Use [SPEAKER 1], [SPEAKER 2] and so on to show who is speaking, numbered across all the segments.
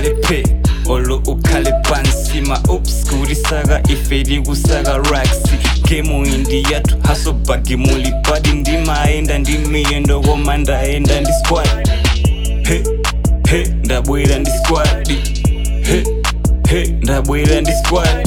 [SPEAKER 1] ukhale phe olo ukhale pansima ups kulisaka ifeli kusaka raksi gemu indi yathu hasobhagi mulipadi ndimaenda ndimiyendo koma ndaenda ndi squad he he ndabwera ndi squad he he ndabwera ndi squad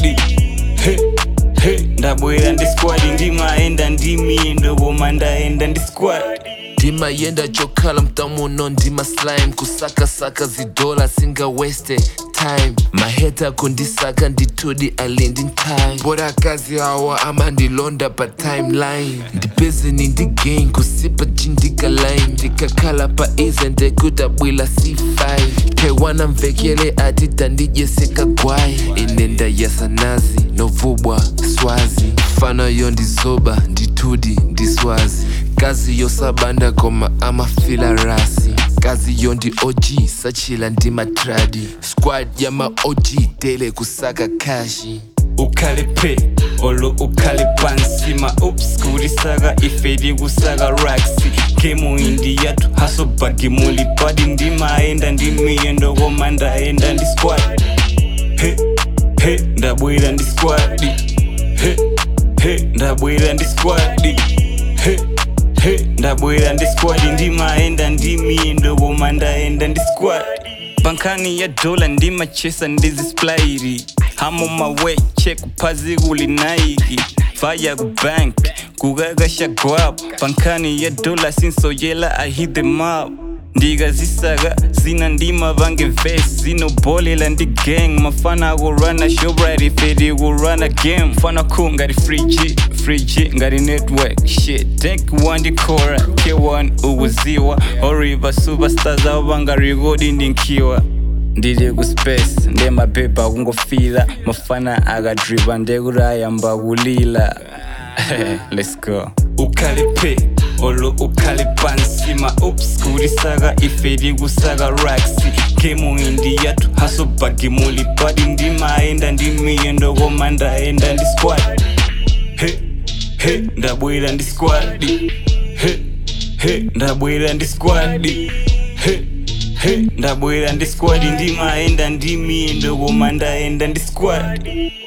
[SPEAKER 1] he he ndabwera ndi squad ndimaenda ndimiyendo koma ndaenda ndi squad
[SPEAKER 2] ndimayenda chokhala mtamuno ndima slime kusakasaka zidola singa waste time maheta kundisaka nditudi alindi time bora kazi hawa ama ndilonda pa timeline ndipezeni ndigain kusipa jindika line ndikakhala pa ize ndekudabwila c5 taiwana mvekele ati tandijeseka gwai inenda yasanazi novubwa swazi mfano yo ndizoba nditudi ndiswazi kazi yosabanda koma amafila rasi kazi yo ndi og sachila ndi matradi squad ya ma og tele kusaka kashi
[SPEAKER 1] ukhale phe olo ukhale pansima ups kulisaka ifeli kusaka raksi gemu indi yathu hasobhagi mulipadi ndimaenda ndimiyendo koma ndaenda ndi squad he he ndabwera ndi squad he he ndabwera ndi squad he he ndabwera ndi squad ndimaenda ndimiyendo koma ndaenda ndi squad pankhani ya dola ndimachesa ndizisplairi hamo mawe check phazi kulinaiki faya kubank kukakasha gwap pankhani ya dola sinsoyela i hit them up ndikazisaka zina ndima vange ves zinobholela ndi gang mafana akurana shobright ifeti kurana game fana cool ngati free g free g ngati network shit tank wandikora k1 ukuziwa oriva superstars avo vangarekodi ndinkiwa ndili ku space nde mapepa akungofila mafana akadripa ndekuti ayamba kulila let's go ukhale phe olo ukhale pansima ups kulisaka ifeli kusaka raksi gemu indi yathu hasobhagi mulipadi ndimaenda ndimiyendo koma ndaenda ndi squad he he ndabwera ndi squad he he ndabwera ndi squad he he ndabwera ndi squad ndimaenda ndimiyendo koma ndaenda ndi squad